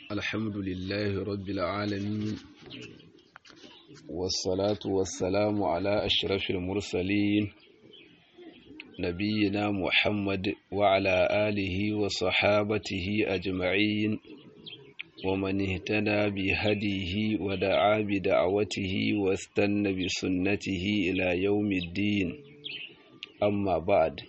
الحمد لله رب العالمين والصلاة والسلام على أشرف المرسلين نبينا محمد وعلى آله وصحابته أجمعين ومن اهتدى بهديه ودعا بدعوته واستنى بسنته إلى يوم الدين أما بعد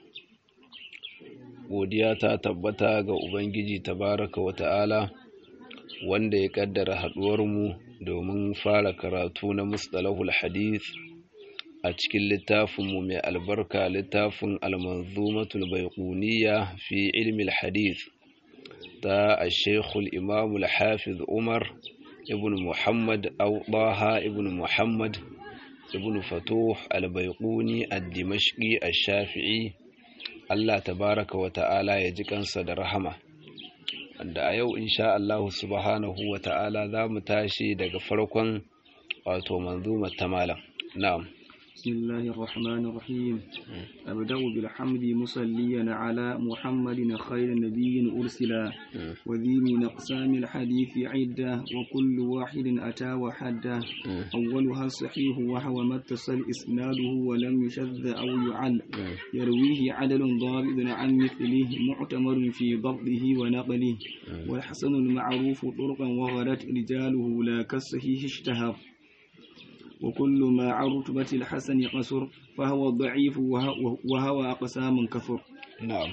godiya ta tabbata ga Ubangiji tabaraka wa ta'ala wanda ya kaddara haɗuwarmu domin fara karatu na mustalahul hadith a cikin littafinmu mai albarka littafin almanzumatul baiquniya fi ilmi hadith ta ashekul imamul hafiz umar ibn muhammad auɗaha ibn muhammad ibn fatuh al-baiquni ad-dimashqi ash-shafi'i Allah tabaraka wa ta'ala ya ji kansa da rahama wanda a yau insha Allah subhanahu wa ta'ala za mu tashi daga farkon wato manzumar ta malam na'am بسم الله الرحمن الرحيم أبدأ بالحمد مصليا على محمد خير نبي أرسلا وذي من أقسام الحديث عدة وكل واحد أتى وحده أولها الصحيح وهو ما اتصل إسناده ولم يشذ أو يعل يرويه عدل ضابط عن مثله معتمر في ضبطه ونقله والحسن المعروف طرقا وغلت رجاله لا كالصحيح اشتهر وكل ما عن رتبة الحسن قصر فهو ضعيف وهو أقسام كثر نعم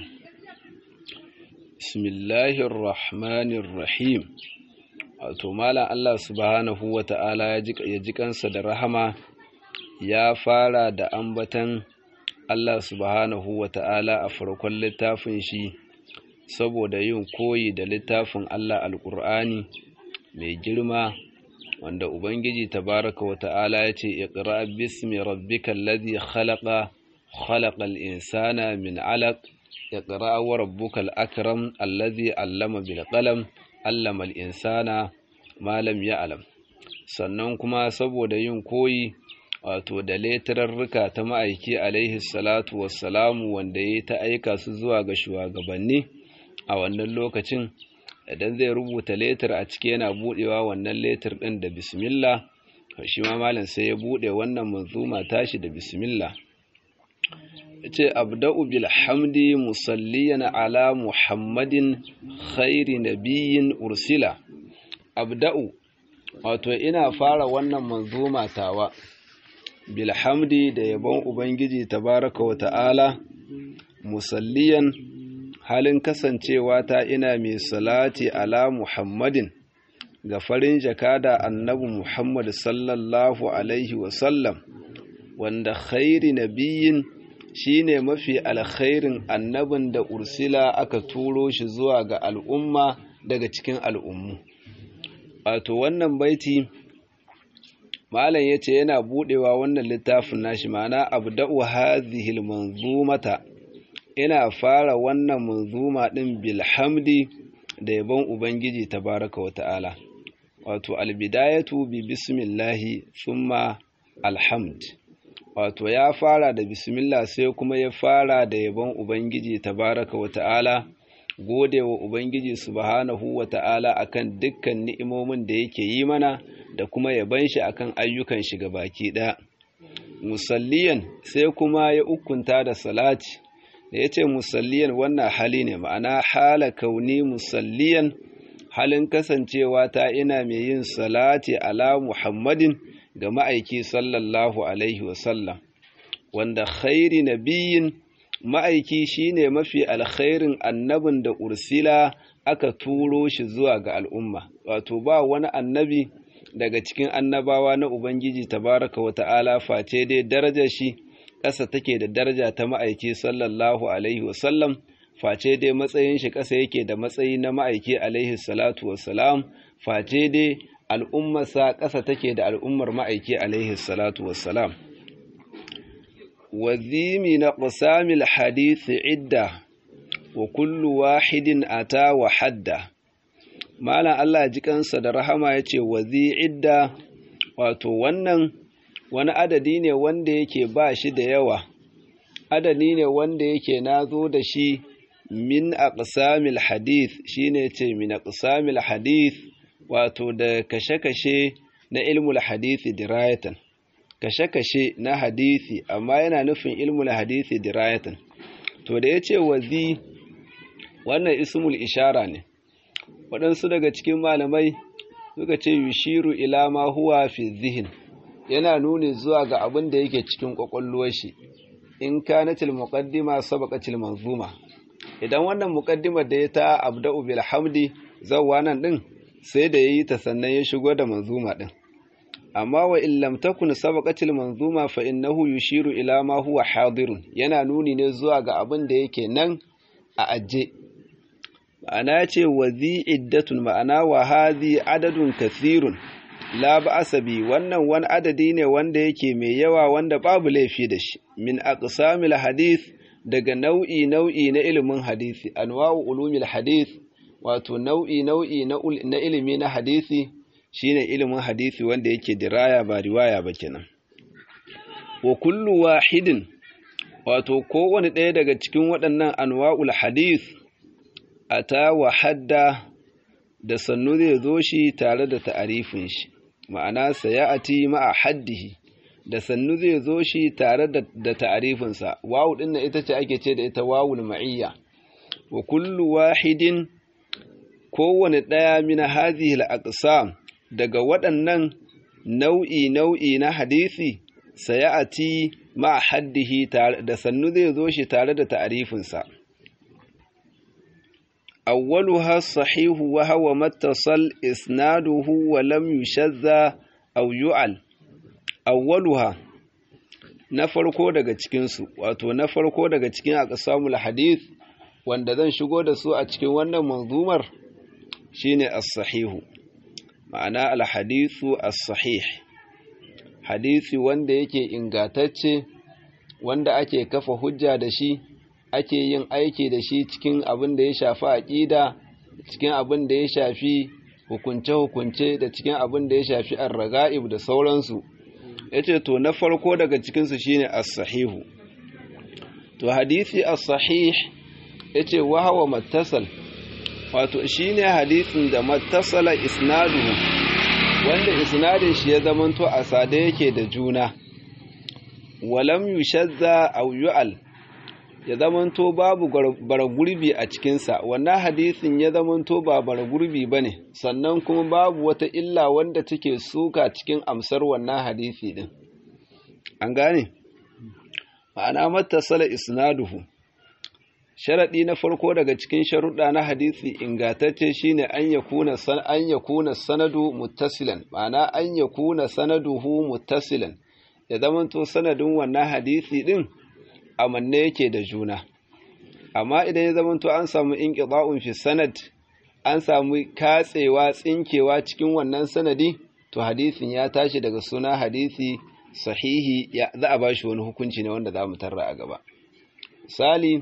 بسم الله الرحمن الرحيم wato malam Allah subhanahu wa ta'ala ya ji kansa da rahama ya fara da ambatan Allah subhanahu wa ta'ala a farkon littafin shi saboda yin koyi da littafin Allah alƙur'ani mai girma wanda Ubangiji tabaraka wa ta'ala ya ce, Iqra bismi rabbikal ladhi khalaqa khalaqal insana min alaq iqra wa rabbukal akram alladhi allama bil qalam allama al insana ma lam ya'lam sannan kuma saboda yin koyi wato da letararruka ta ma'aiki alaihi salatu wassalamu wanda ya ta aika su zuwa ga shugabanni a wannan lokacin idan zai rubuta letter a ciki yana budewa wannan letter din da bismillah shi ma malam sai ya bude wannan manzuma tashi da bismillah yace abda'u bil hamdi musalliyan ala muhammadin khairi nabiyyin ursila abda'u wato ina fara wannan manzuma tawa bil hamdi da yabon ubangiji tabaraka wa ta'ala musalliyan halin kasancewa ta ina mai salati ala Muhammadin ga farin jakada annabi Muhammad sallallahu alaihi wasallam wanda khairi nabiyin shine mafi alkhairin annabin da ursila aka turo shi zuwa ga al'umma daga cikin al'ummu wato wannan baiti malam yace yana budewa wannan littafin nashi ma'ana abda'u hadhihi al-manzumata ina fara wannan manzuma ɗin bilhamdi da yabon Ubangiji tabaraka wa ta'ala, wato albidayatu bi bismillahi summa alhamd, wato ya fara da bismillah sai kuma ya fara da yabon Ubangiji tabaraka wa ta'ala, gode wa Ubangiji subhanahu wa ta'ala akan dukkan ni'imomin da yake yi mana da kuma yaban shi akan ayyukan shi baki ɗaya. Musalliyan sai kuma ya ukunta da salati. da ya ce musalliyan wannan hali ne ma'ana hala kauni musalliyan halin kasancewa ta ina mai yin salati ala muhammadin ga ma'aiki sallallahu alaihi wasallam wanda khairi nabiyin ma'aiki shine mafi alkhairin annabin da ursila aka turo shi zuwa ga al'umma wato ba wani annabi daga cikin annabawa na ubangiji tabaraka wa ta'ala face dai darajar shi ƙasa take da daraja ta ma'aiki sallallahu alaihi wasallam face dai matsayin shi ƙasa yake da matsayi na ma'aiki alaihi salatu wasalam face dai al'ummarsa ƙasa take da al'ummar ma'aiki alaihi salatu wasalam wazimi na ƙusamil hadisi idda wa kullu wahidin ata wa hadda malam Allah ji kansa da rahama ya ce wazi idda wato wannan wani adadi ne wanda yake ba shi da yawa adadi ne wanda yake nazo da shi min aqsamil hadith shine ce min aqsamil hadith wato da kashe-kashe na ilmul hadisi dirayatan kashe-kashe na hadisi amma yana nufin ilmul hadisi dirayatan to da ya ce wazi wannan ismul ishara ne waɗansu daga cikin malamai suka ce yushiru ila ma huwa fi zihin yana nuni zuwa ga abin da yake cikin ƙwaƙwalwar shi in kanatil muqaddima sabaqatil manzuma idan wannan muqaddimar da ya ta abda'u bil hamdi zawwa nan din sai da yayi ta sannan ya shigo da manzuma din amma wa in lam takun sabaqatil manzuma fa innahu yushiru ila ma huwa hadirun yana nuni ne zuwa ga abin da yake nan a ajje ma'ana ce wa zi iddatun ma'ana wa hadhi adadun kathirun la ba'asa bi wannan wani adadi ne wanda yake mai yawa wanda babu laifi da shi min aqsamil hadith daga nau'i nau'i na ilimin hadisi anwa'u ulumil hadith wato nau'i nau'i na ilimi na hadisi shine ilimin hadisi wanda yake diraya ba riwaya ba kenan wa kullu wahidin wato kowane ɗaya daga cikin waɗannan anwa'ul hadith ata wa hadda da sannu zai zo shi tare da ta'arifin shi ma'ana sayati ma'a haddihi da sannu zai zo shi tare da ta'arifinsa wawu din ita ce ake ce da ita wawul ma'iyya wa kullu wahidin kowane ɗaya min hadhihi al-aqsam daga waɗannan nau'i nau'i na hadisi sayati ma'a haddihi da sannu zai zo shi tare da ta'arifinsa أولها الصحيح وهو ما اتصل إسناده ولم يشذ أو يعل أولها na farko daga cikinsu wato na farko daga cikin aqsamul hadith wanda zan shigo da su a cikin wannan manzumar shine as-sahihu ma'ana al-hadithu as-sahih hadisi wanda yake ingatacce wanda ake kafa hujja da shi ake yin aiki da shi cikin abin da ya shafi aƙida cikin abin da ya shafi hukunce-hukunce da cikin abin da ya shafi arraga'ib da sauransu ya ce to na farko daga cikinsu shine as-sahihu to hadisi as-sahih ya ce wahawa mattasal wato shine hadisin da mattasala isnaduhu wanda isnadin shi ya zamanto a sade yake da juna walam yushazza aw yu'al ya zamanto babu baragurbi a cikinsa wannan hadisin ya zamanto ba baragurbi ba ne sannan kuma babu wata illa wanda take suka cikin amsar wannan hadisi din an gane ma'ana matasala isnaduhu sharaɗi na farko daga cikin sharuɗa na hadisi ingatacce shine an yakuna san an yakuna sanadu muttasilan ma'ana an yakuna sanaduhu muttasilan ya zamanto sanadin wannan hadisi din amanne yake da juna amma idan ya zamanto an samu inqida'un fi sanad an samu katsewa tsinkewa cikin wannan sanadi to hadisin ya tashi daga suna hadisi sahihi ya za a bashi wani hukunci ne wanda za mu tarra a gaba misali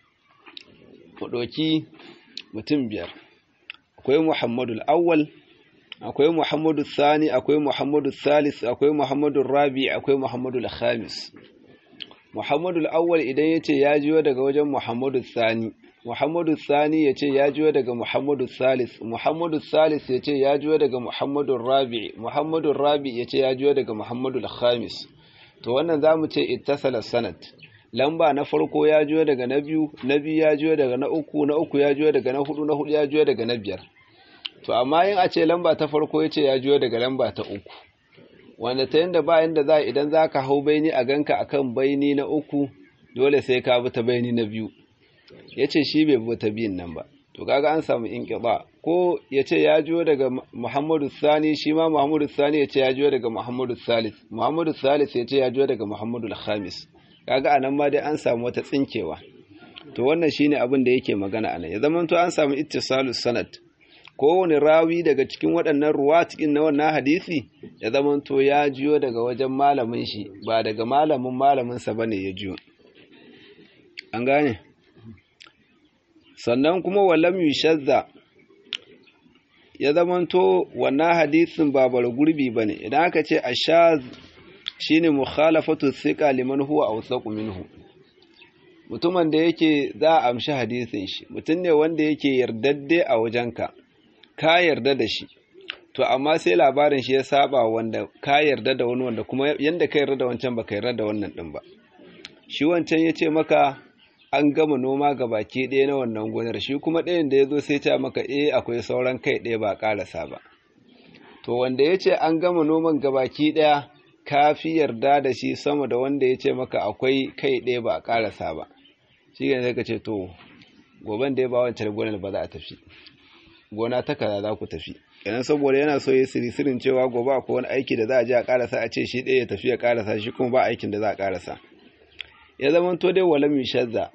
mu ɗauki mutum biyar akwai muhammadul awwal akwai muhammadu sani akwai muhammadu salis akwai muhammadu rabi akwai muhammadu khamis muhammadu awwal idan ya ce ya jiyo daga wajen muhammadu sani muhammadu sani ya ce ya jiyo daga muhammadu salis muhammadu salis ya ce ya jiyo daga muhammadu rabi muhammadu rabi ya ce ya jiyo daga muhammadu khamis to wannan za mu ce ittasala sanad lamba na farko ya jiyo daga na biyu na biyu ya jiyo daga na uku na uku ya jiyo daga na hudu na hudu ya jiyo daga na biyar to amma yin a ce lamba ta farko ya ce ya jiyo daga lamba ta uku wanda ta yadda ba yadda za idan za ka hau baini a ganka akan baini na uku dole sai ka bi ta baini na biyu ya ce shi bai bi ta biyun nan ba to kaga an samu inqiba ko ya ce ya jiyo daga muhammadu sani shi ma muhammadu sani ya ce ya jiyo daga muhammadu salis muhammadu salis ya ce ya jiyo daga muhammadu khamis kaga anan ma dai an samu wata tsinkewa to wannan shine abin da yake magana anan ya zama to an samu ittisalus sanad kowane rawi daga cikin waɗannan ruwa cikin na wannan hadisi ya zama to ya jiyo daga wajen malamin shi ba daga malamin malaminsa bane ya jiyo an gane sannan kuma walam yushazza ya zama to wannan hadisin ba bar gurbi bane idan aka ce ashaz shine mukhalafatu thiqa liman huwa awsaqu minhu mutumin da yake za a amshi hadisin shi mutum ne wanda yake yardadde a wajenka ka yarda da shi to amma sai labarin shi ya saba wanda ka yarda da wani wanda kuma yanda ka yarda da wancan baka yarda da wannan din ba shi wancan ya ce maka an gama noma ga baki ɗaya na wannan gonar shi kuma ɗayan da ya zo sai ce maka eh akwai sauran kai ɗaya ba ƙarasa ba to wanda ya ce an gama noman ga baki ɗaya ka fi yarda da shi sama da wanda ya ce maka akwai kai ɗaya ba ƙarasa ba shi ne sai ka ce to goben da ya ba wancan gonar ba za a tafi gona ta kaza za ku tafi kenan saboda yana so ya sirisirin cewa gobe akwai wani aiki da za a je a ƙarasa a ce shi ɗaya ya tafi ya ƙarasa shi kuma ba aikin da za a ƙarasa ya zama to dai wala shazza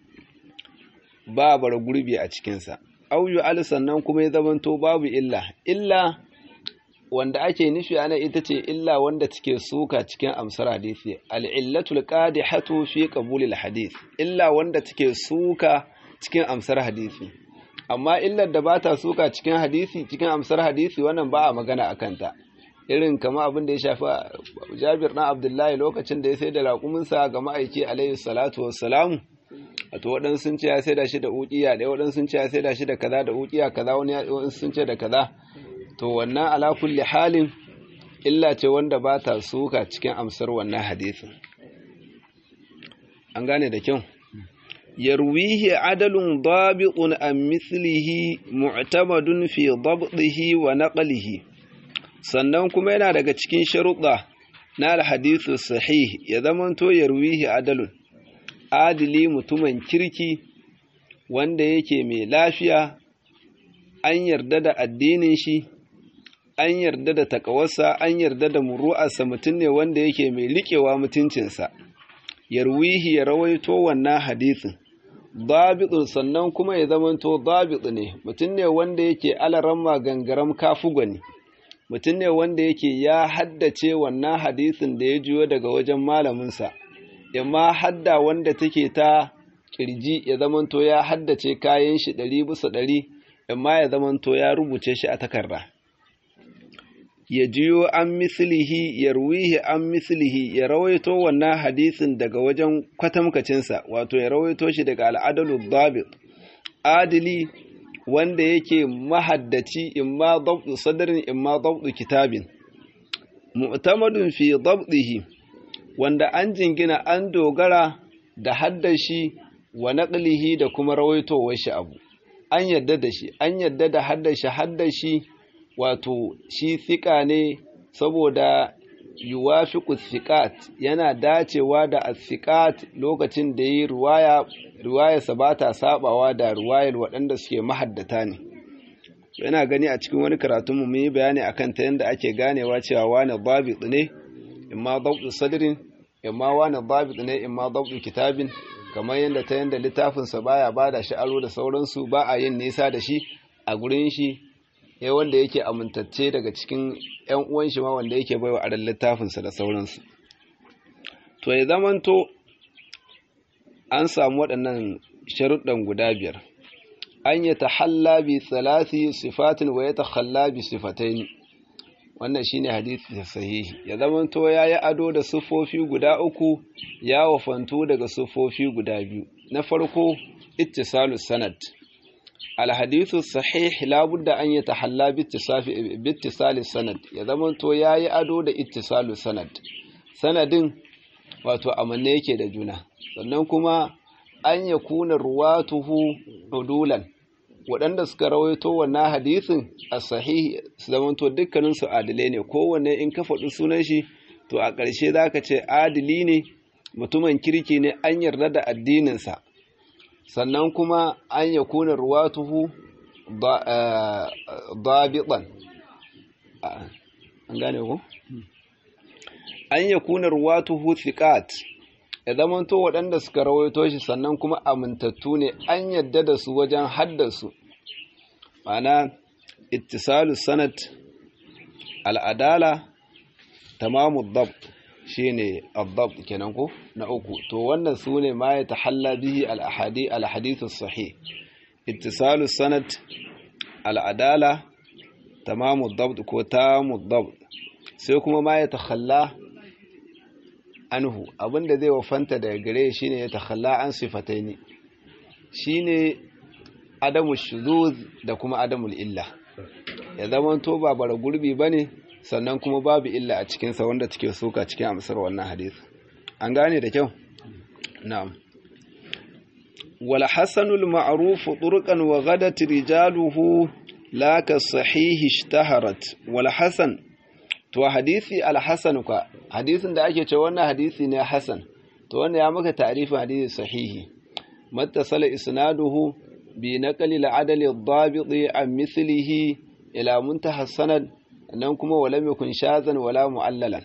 ba bara gurbi a cikinsa auyu al sannan kuma ya zama to babu illa illa wanda ake nufi ana ita ce illa wanda take suka cikin amsar hadisi al-illatul qadihatu fi qabulil hadith illa wanda take suka cikin amsar hadisi amma illar da bata suka cikin hadisi cikin amsar hadisi wannan ba a magana akan ta irin kama abin da ya shafi Jabir na Abdullahi lokacin da ya sai da raƙuminsa ga ma'aiki alaihi salatu wassalamu wato waɗansu sun ce ya sai da shi da uƙiya ɗaya waɗansu sun ce ya sai da shi da kaza da uƙiya kaza wani sun ce da kaza to wannan ala kulli halin illa ce wanda ba ta suka cikin amsar wannan hadisin an gane da kyau yarwihi adalun dabiqun an mislihi mu'tamadun fi dabdihi wa naqlihi sannan kuma yana daga cikin sharuɗa na alhadithu sahih ya zamanto yarwihi adalun adili mutumin kirki wanda yake mai lafiya an yarda da addinin shi an yarda da takawarsa an yarda da muru'arsa mutum ne wanda yake mai liƙewa mutuncinsa yarwihi ya rawaito wannan hadisin dabitun sannan kuma ya zamanto dabit ne mutum ne wanda yake alaramma gangaram kafugwani mutum ne wanda yake ya haddace wannan hadisin da ya jiyo daga wajen malaminsa imma hadda wanda take ta kirji ya zamanto ya haddace kayan shi ɗari bisa ɗari imma ya zamanto ya rubuce shi a takarda ya jiyo an mislihi ya ruwihi an mislihi ya rawaito wannan hadisin daga wajen kwatamkacinsa wato ya rawaito shi daga al'adalu dabit adili wanda yake mahaddaci imma dabdu sadarin imma dabdu kitabin mu'tamadun fi dabdihi wanda an jingina an dogara da haddashi wa naqlihi da kuma rawaitowar shi abu an yadda da shi an yadda da haddashi haddashi wato shi thika ne saboda yuwafiqu thiqat yana dacewa da as-thiqat lokacin da yi riwaya riwayarsa ba ta sabawa da riwayar waɗanda suke mahaddata ne yana gani a cikin wani karatun mu yi bayani akan ta yanda ake ganewa cewa wani dabit ne imma dabtu sadrin imma wani dabit ne imma dabtu kitabin kamar yanda ta yanda littafin sa baya bada shi aro da sauransu ba a yin nisa da shi a gurin shi ya wanda yake amintacce daga cikin ‘yan uwan shi ma wanda yake baiwa a littafinsa da sauransu. To, ya zamanto an samu waɗannan sharuɗan guda biyar, an yi ta bi salasi sifatin wa ya ta bi sifatain wannan shi ne hadithi sahihi, ya zamanto ya yi ado da siffofi guda uku ya wafantu daga siffofi guda biyu. Na farko, ittisalus sanad. الحديث الصحيح لا بد أن يتحلى باتصال السند يزمن تو yayi ado da ittisalu sanad sanadin wato amanne yake da juna sannan kuma an yakuna ruwatuhu udulan waɗanda suka rawaito wannan hadisin a sahihi su zamanto dukkanin su adilai ne kowanne in ka faɗi sunan shi to a ƙarshe zaka ce adili ne mutumin kirki ne an yarda da addininsa sannan kuma an ya kuna ruwatuhu dabiɗan an gane ku? an ya kuna ruwatuhu thiqat ya zamanto waɗanda suka rawaito shi sannan kuma amintattu ne an yadda da su wajen haddasu ma'ana ittisalu sanad al'adala tamamu dabt shine ad-dabt kenan ko na uku to wannan sune ma ya tahalla bihi al-ahadi al-hadith as-sahih ittisalu sanad al-adala tamamu ad-dabt ko tamu ad-dabt sai kuma ma ya takhalla anhu abinda zai wafanta daga gare shine ya takhalla an sifataini shine adamu shuzuz da kuma adamul illa ya zamanto ba bara gurbi bane sannan kuma babu illa a cikin sa wanda take suka cikin amsar wannan hadisi an gane da kyau na'am wal hasanul ma'ruf turqan wa ghadat rijaluhu la ka sahih ishtaharat wal hasan to hadisi al hasan ka hadisin da ake cewa wannan hadisi ne hasan to wannan ya maka ta'rifin hadisi sahihi mattasala isnaduhu bi naqli al-adl ad-dabit an mithlihi ila muntaha sanad nan kuma wala yakun shazan wala mu'allalan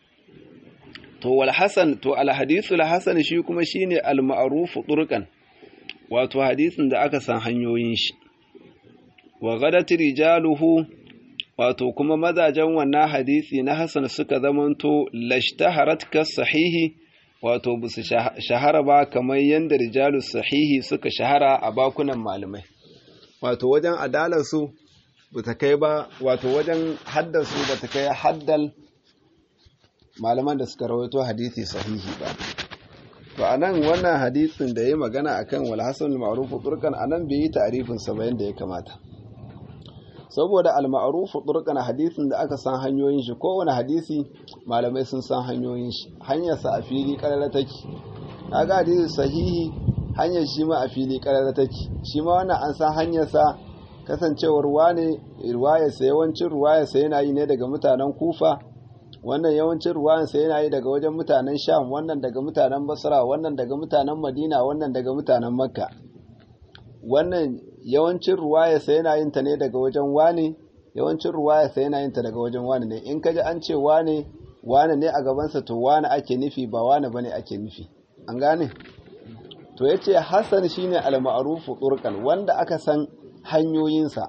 to wal hasan to al hadithu al hasan shi kuma shine al ma'ruf turqan wato hadisin da aka san hanyoyin shi wa gadat rijaluhu wato kuma mazajen wannan hadisi na hasan suka zamanto lashtaharat ka sahihi wato ba su shahara ba kamar yadda rijalus sahihi suka shahara a bakunan malamai wato wajen adalarsu ba ta kai ba wato wajen haddarsu ba ta kai haddal malaman da suka rawaito hadisi sahihi ba to anan wannan hadisin da ya magana akan wal hasan al ma'ruf turkan anan bai yi ta'rifin sa ba yanda ya kamata saboda al ma'ruf turkan hadisin da aka san hanyoyin shi kowane hadisi malamai sun san hanyoyin shi hanyar sa a fili karara take kaga hadisi sahihi hanyar shi ma a fili karara take shi ma wannan an san hanyar sa kasancewar wane riwayar sa yawancin riwayar sa yana yi ne daga mutanen Kufa wannan yawancin ruwan sa yana yi daga wajen mutanen Sham wannan daga mutanen Basra wannan daga mutanen Madina wannan daga mutanen Makka wannan yawancin ruwaya sa yana yin ta ne daga wajen wane yawancin ruwaya sa yana yin ta daga wajen wane ne in kaji an ce wane wane ne a gaban sa to wane ake nufi ba wane bane ake nufi an gane to yace Hassan shine al-ma'ruf turqan wanda aka san hanyoyinsa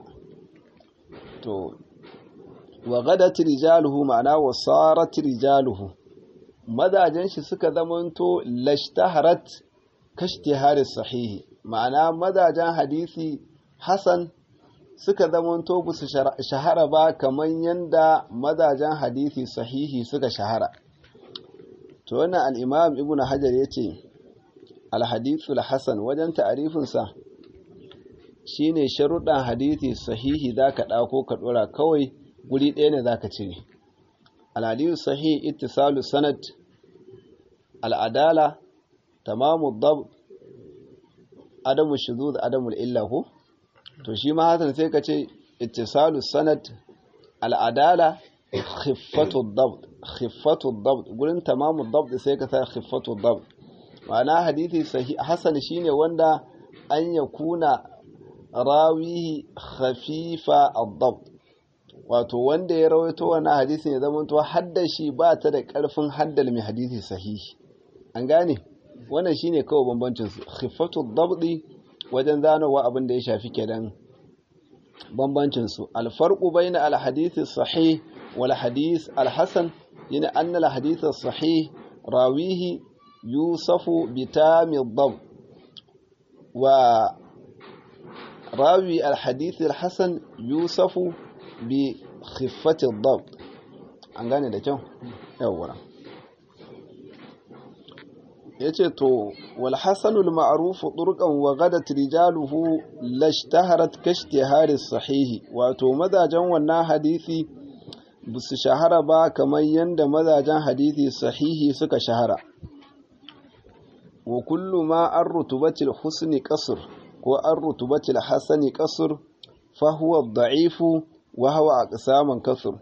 to wa gadat rijaluhu ma'ana wa sarat rijaluhu madajen shi suka zamanto lashtaharat kashtihari sahihi ma'ana madajen hadisi hasan suka zamanto ba su shahara ba kamar yadda madajen hadisi sahihi suka shahara to wannan al-imam ibn hajar yace al-hadithul hasan wajen ta'arifinsa shine sharuɗan hadisi sahihi zaka ɗauko ka ɗora kawai guri ɗaya ne za ka cire alhadisu sahih ittisalu sanad al'adala tamamu dab adamu shuzuz adamu illa ko to shi ma hasan sai ka ce ittisalu sanad al'adala khiffatu dab khiffatu dab gurin tamamu dab sai ka sa khiffatu dab ma'ana hadisi sahih hasan shine wanda an yakuna rawihi khafifa ad-dab wato wanda ya rawaito wannan hadisin ya zama to hadda shi ba ta da karfin haddal mai hadisi sahihi an gane wannan shine kawai bambancin su khifatu dabdi wajen zanowa abin da ya shafi kenan bambancin su alfarqu baina alhadith sahih wal hadith alhasan yana anna alhadith sahih rawihi yusafu bitami dab wa rawi alhadith alhasan yusafu bi khiffati dab an gane da kyau yawwa yace to wal hasanul ma'ruf turqan wa gadat rijaluhu lashtaharat kashtihari sahihi wato mazajen wannan hadisi busu shahara ba kamar yanda mazajen hadisi sahihi suka shahara wa kullu ma an rutubatil husni qasr ko an rutubatil hasani qasr fa huwa da'ifu وهو أقسام كثر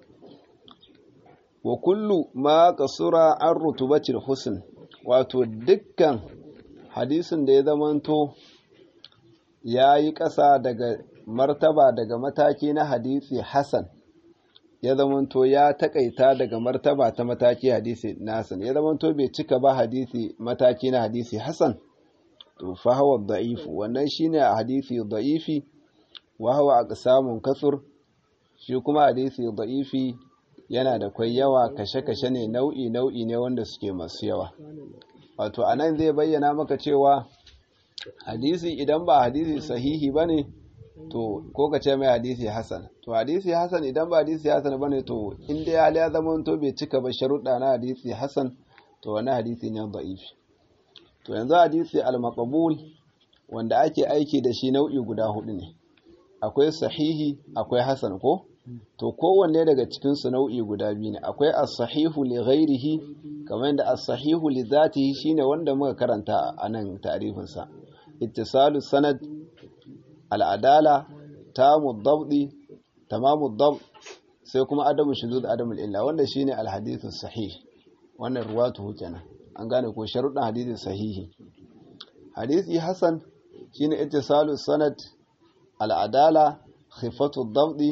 وكل ما قصر عن رتبة الحسن wato dukkan hadisin da ya zamanto ya yi ƙasa daga martaba daga mataki na hadisi hasan ya zamanto ya taƙaita daga martaba ta mataki hadisi nasan ya zamanto bai cika ba hadisi mataki na hadisi hasan to fa hawa da'ifu wannan shine a hadisi da'ifi wa hawa aqsamun kasur shi kuma hadisi da'ifi yana da kwai yawa kashe-kashe ne nau'i-nau'i ne wanda suke masu yawa wato anan zai bayyana maka cewa hadisi idan ba hadisi sahihi ba ne to ko ka ce mai hadisi hasan to hadisi hasan idan ba hadisi hasan ba ne to inda ya ya zama to bai cika ba sharuɗa na hadisi hasan to wani hadisi ne da'ifi to yanzu hadisi al-maqbul wanda ake aiki da shi nau'i guda hudu ne akwai sahihi akwai hasan ko to kowanne daga cikin su nau'i guda biyu ne akwai as-sahihu li ghairihi kamar yadda as-sahihu li dhatihi shine wanda muka karanta a nan ta'rifin sa ittisalu sanad al-adala tamu dabdi tamamu dab sai kuma adamu shuzud adamu illa wanda shine al-hadithu sahih wannan ruwatu kenan an gane ko sharuɗin hadisi sahihi hadisi hasan shine ittisalu sanad al-adala khifatu dabdi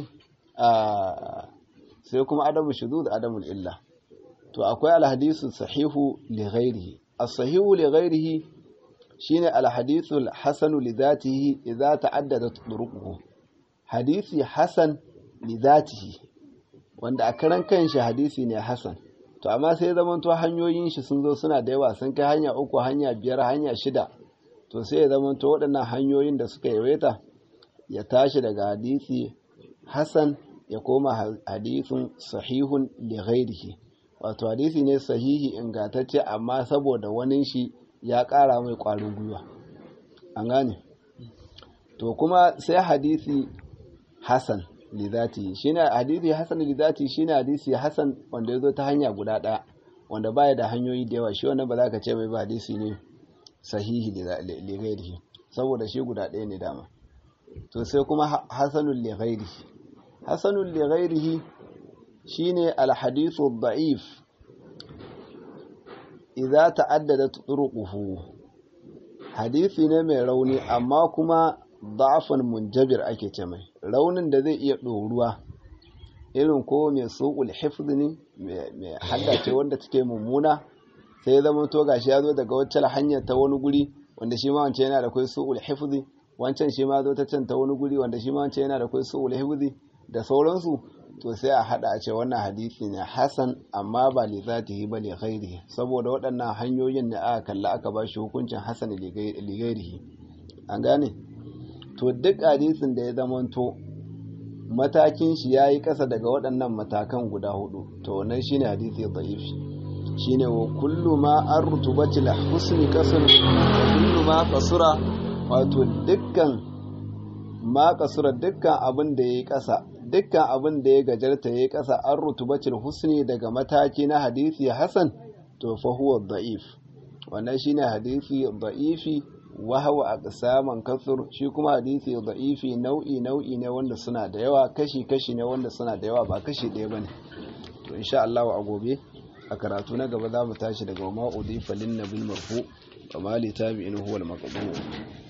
sai kuma adamu shuzud adamu illa to akwai al-hadithu sahihu li ghairihi as-sahihu li ghairihi shine al-hadithu al-hasanu li dhatihi idza ta'addadat turuquhu hadisi hasan li dhatihi wanda a karan kanshi hadisi ne hasan to amma sai zamanto hanyoyin shi sun zo suna da yawa sun kai hanya uku hanya biyar hanya shida to sai ya zamanto waɗannan hanyoyin da suka yawaita ya tashi daga hadisi hasan ya koma hadisin sahihun li ghairihi wato hadisi ne sahihi ingantacce amma saboda wani shi ya ƙara mai ƙwarin gwiwa an gane to kuma sai hadisi hasan lidati shine hadisi hasan lidati shine hadisi hasan wanda yazo ta hanya guda ɗaya wanda baya da hanyoyi da yawa shi wannan ba za ka ce mai ba hadisi ne sahihi li ghairihi saboda shi guda ɗaya ne dama to sai kuma hasanul li ghairihi hasanul li ghairihi shine al hadithu da'if idza ta'addadat turuquhu hadisi ne mai rauni amma kuma da'afan munjabir ake ce mai raunin da zai iya ɗoruwa irin ko mai suƙul hifz ne mai haddace wanda take mummuna sai ya zama to gashi ya zo daga wacce hanyar ta wani guri wanda shi ma wancan yana da kai suƙul hifz wancan shi ma zo ta can ta wani guri wanda shi ma wancan yana da kai suƙul hifz da sauransu to sai a hada a ce wannan hadisi ne hasan amma ba li zatihi ba li ghairihi saboda waɗannan hanyoyin ne aka kalla aka ba shi hukuncin hasan li ghairihi an gane to duk hadisin da ya zamanto matakin shi ya yi ƙasa daga waɗannan matakan guda hudu to wannan shine hadisi da'ifi shine wa kullu ma an rutubati la husni kasar wa kullu ma kasura wato dukkan ma kasura dukkan abin da ya yi ƙasa dukkan abin da ya gajarta ya yi ƙasa an rutubati husni daga mataki na hadisi hasan to fa huwa da'if wannan shine hadisi da'ifi wahawa a saman kasur shi kuma hadisi da'ifi nau'i nau'i ne wanda suna da yawa kashi kashi ne wanda suna da yawa ba kashi ɗaya bane to insha Allah a gobe a karatu na gaba za mu tashi daga ma udifa lin nabil marfu wa ma li tabi'in huwa al maqbu